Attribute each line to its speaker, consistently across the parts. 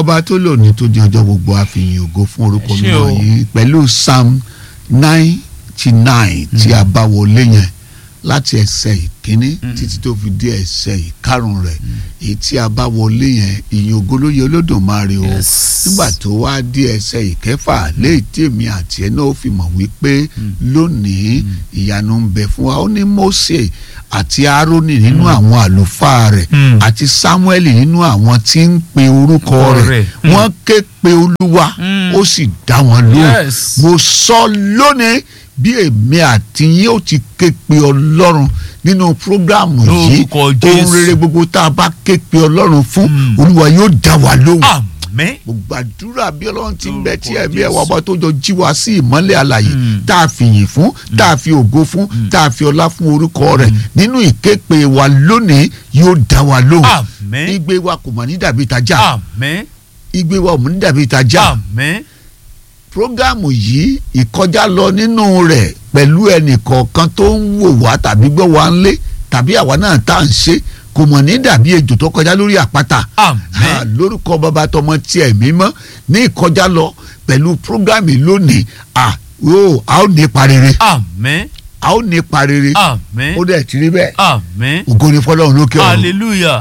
Speaker 1: ọba tó lò ní tó di ọjọ́ gbogbo àfihàn ògo fún orúkọ
Speaker 2: Ẹ ṣé
Speaker 1: mímọ́
Speaker 2: o.
Speaker 1: yìí pẹ̀lú psalm ninety nine tí a bá wọlé yẹn láti ẹsẹ̀ ìkíní títí tó fi dé ẹsẹ̀ ìkarùn rẹ̀ èyí tí a bá wọlé yẹn ìyìn ògo ló yẹ olódùmarè o
Speaker 2: Yes.
Speaker 1: nígbà tó wá dé ẹsẹ̀ ìkẹfà léyìí tí èmi àti ẹ náà fi mọ̀ wípé lónìí ìyanu ń bẹ fún wa ó ní Mósè àti Árónì nínú àwọn àlùfáà rẹ̀
Speaker 2: Mm.
Speaker 1: àti Sámúẹ́lì nínú àwọn tí ń pe orúkọ
Speaker 2: Orúkọ
Speaker 1: rẹ̀
Speaker 2: rẹ̀. Mm.
Speaker 1: wọ́n ké pe Olúwa
Speaker 2: Mm.
Speaker 1: ó sì dá wọn lóhùn
Speaker 2: Yes.
Speaker 1: mo sọ lónìí bí èmi àti yín ó ti ké pe Ọlọ́run nínú prógráàmù yìí
Speaker 2: Lórúkọ
Speaker 1: ohun
Speaker 2: Jésù.
Speaker 1: rere gbogbo tá a bá ké pe Ọlọ́run fún
Speaker 2: Mm.
Speaker 1: Olúwa yóò dá wa lóhùn
Speaker 2: àmín
Speaker 1: mo gbàdúrà bí ọlọ́run ti ń bẹ tí
Speaker 2: Lórúkọ
Speaker 1: ẹ̀mí ẹ̀wà
Speaker 2: Jésù.
Speaker 1: ọba tó jọ jí wa sí ìmọ́lẹ̀ àlàyé
Speaker 2: Mm.
Speaker 1: tá a fi yìn fún tá a fi ògo fún tá a fi ọlá fún orúkọ rẹ̀ nínú ìképe wa lónìí yóò dá wa lóhùn
Speaker 2: àmín
Speaker 1: igbe wa kò mà ní dàbí ìtajà
Speaker 2: àmín
Speaker 1: igbe wa ò mà ní dàbí ìtajà
Speaker 2: àmín
Speaker 1: prógámù yìí ìkọjá lọ nínú rẹ̀ pẹ̀lú ẹnìkọ̀ọ̀kan tó ń wò wá tàbí gbọ́ wá ń lé tàbí àwa náà tá à ń ṣe kò mọ̀ ní dàbí ejò tó kọjá lórí àpáta Ah,
Speaker 2: àmín
Speaker 1: lórúkọ bàbá tọmọ tiẹ̀ mímọ́ ní ìkọjá lọ pẹ̀lú prógámì lónìí à ó a ó ní ipa rere
Speaker 2: àmín
Speaker 1: a ó ní ipa rere
Speaker 2: àmín
Speaker 1: ó dẹ̀ ti rí bẹ́ẹ̀
Speaker 2: àmín
Speaker 1: ògo ni fọlọ́run lókè ọ̀run
Speaker 2: hallelujah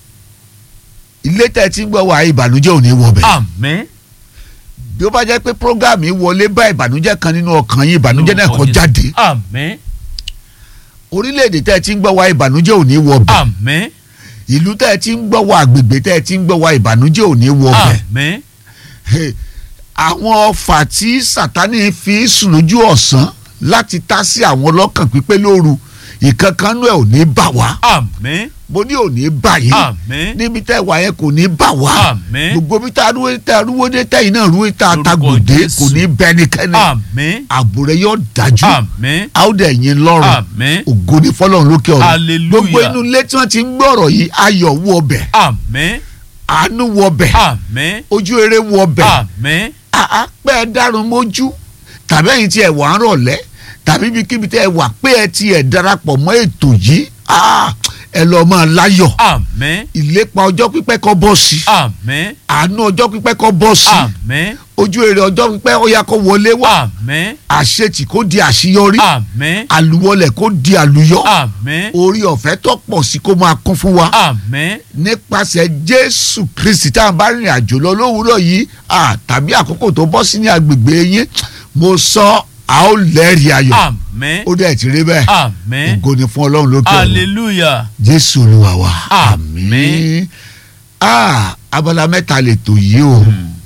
Speaker 1: ilé tẹ̀ tí ń gbọ́ wá ìbànújẹ́ ò ní wọ bẹ̀
Speaker 2: àmín
Speaker 1: bí ó bá jẹ́ pé prógámì wọlé bá ìbànújẹ́ kan nínú ọkàn yín ìbànújẹ́ náà
Speaker 2: Lórúkọ
Speaker 1: kó
Speaker 2: Jésù.
Speaker 1: jáde
Speaker 2: àmín
Speaker 1: orílẹ̀-èdè tẹ́ ẹ ti ń gbọ́ wá ìbànújẹ́ ò ní wọ bẹ̀
Speaker 2: àmín
Speaker 1: ìlú tẹ́ ẹ ti ń gbọ́ wá agbègbè tẹ́ ẹ ti ń gbọ́ wá ìbànújẹ́ ò ní wọ bẹ̀
Speaker 2: àmín
Speaker 1: Hey, àwọn ọfà tí sátani fi sùn lójú ọ̀sán láti tá sí àwọn ọlọ́kàn pípé lóru ìkankanú ẹ̀ ò ní bà wá
Speaker 2: àmín
Speaker 1: mo ní ò ní bà yín
Speaker 2: àmín
Speaker 1: níbi tẹ́ wà yẹn kò ní bà wá
Speaker 2: àmín
Speaker 1: gbogbo bí tá a rúwé tá a rúwó dé tẹ́yìn náà rúwé tá a
Speaker 2: Lórúkọ
Speaker 1: tagbòde
Speaker 2: Jésù.
Speaker 1: kò ní bẹ́nikẹ́ni
Speaker 2: àmín
Speaker 1: ààbò rẹ̀ yóò dájú
Speaker 2: àmín
Speaker 1: a ó dẹ̀ yín lọ́rùn
Speaker 2: àmín
Speaker 1: ògo ní fọlọ́run lókè ọ̀run
Speaker 2: Hallelujah.
Speaker 1: gbogbo inú ilé tí wọ́n ti ń gbọ́ ọ̀rọ̀ yìí ayọ̀ wọ ọbẹ̀
Speaker 2: àmín
Speaker 1: àánú wọ ọbẹ̀
Speaker 2: àmín
Speaker 1: ojú rere wọ ọbẹ̀
Speaker 2: àmín
Speaker 1: àá pé ẹ dárun mójú tàbí ẹ̀yin tí ẹ wà ń rọ̀lẹ́ tàbí ibikíbi tí ẹ wà pé ẹ ti ẹ darapọ̀ mọ́ ètò yìí ah, ẹ lọ máa láyọ̀
Speaker 2: àmín
Speaker 1: ìlépa ọjọ́ pípẹ́ kó bọ́ sí
Speaker 2: àmín
Speaker 1: àánú ọjọ́ pípẹ́ kó bọ́ sí
Speaker 2: àmín
Speaker 1: ojú èrè ọjọ́ pípẹ́ ó yá kó wọlé wá
Speaker 2: àmín
Speaker 1: àṣetì kó di àṣeyọrí
Speaker 2: àmín
Speaker 1: àlùwọlẹ̀ kó di àlùyọ
Speaker 2: àmín
Speaker 1: orí ọ̀fẹ́ tó pọ̀ sí kó máa kún fún wa
Speaker 2: àmín
Speaker 1: nípasẹ̀ jésù kristi tá a bá rìnrìn àjò lọ lówùúrọ̀ yìí ah, tàbí àkókò tó bọ́ sí ní agbègbè yín mo sọ a ó lẹ́rìí ayọ̀
Speaker 2: àmín
Speaker 1: ó dẹ̀ ti rí bẹ́ẹ̀
Speaker 2: àmín
Speaker 1: ògo ni fún ọlọ́run lókè ọ̀run
Speaker 2: hallelujah
Speaker 1: jésù olúwa wa
Speaker 2: Àmín.
Speaker 1: àmín ah, abala mẹ́ta lè tò yìí o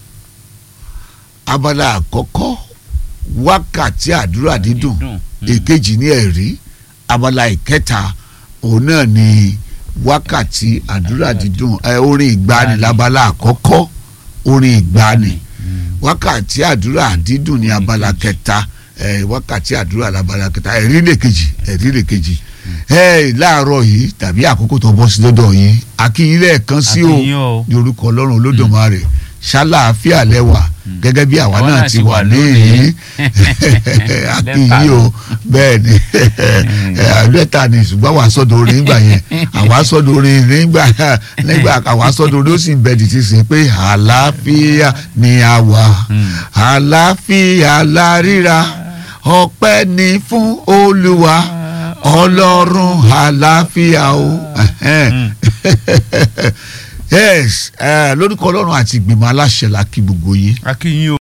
Speaker 1: abala àkọ́kọ́ wákàtí àdúrà dídùn èkejì ní ẹ̀rí abala ìkẹta òun náà ni wákàtí àdúrà dídùn ẹ orin ìgbani labala àkọ́kọ́ orin ìgbani wákàtí àdúrà dídùn ní abala kẹta ẹ wákàtí àdúrà labala kẹta ẹ̀rí lè kejì ẹ̀rí lè kejì ẹ láàárọ̀ yìí tàbí àkókò tó bọ́ sí lọ́dọ̀ yín akínyìn lẹ́ẹ̀kan sí o
Speaker 2: Akínyìn o.
Speaker 1: ní orúkọ ọlọ́run olódùmarè ṣáláàfíà lẹ́wà gẹ́gẹ́ bí àwa
Speaker 2: Àwa
Speaker 1: náà
Speaker 2: náà
Speaker 1: ti
Speaker 2: ti
Speaker 1: wà
Speaker 2: wà
Speaker 1: léyìn akínyìn o bẹ́ẹ̀ ni àbẹ́ta ni ṣùgbọ́n àwa sọ́dọ̀ orin nígbà yẹn àwa sọ́dọ̀ orin nígbà nígbà àwa sọ́dọ̀ orin ó sì ń bẹ dìtì sí pé àlàáfíà ni a wà àlàáfíà la ríra ọpẹ́ ni fún olúwa ọlọ́run àlàáfíà o yes eh, lórúkọ ọlọ́run àti ìgbìmọ̀ aláṣẹ la kí gbogbo yín
Speaker 2: akínyìn o.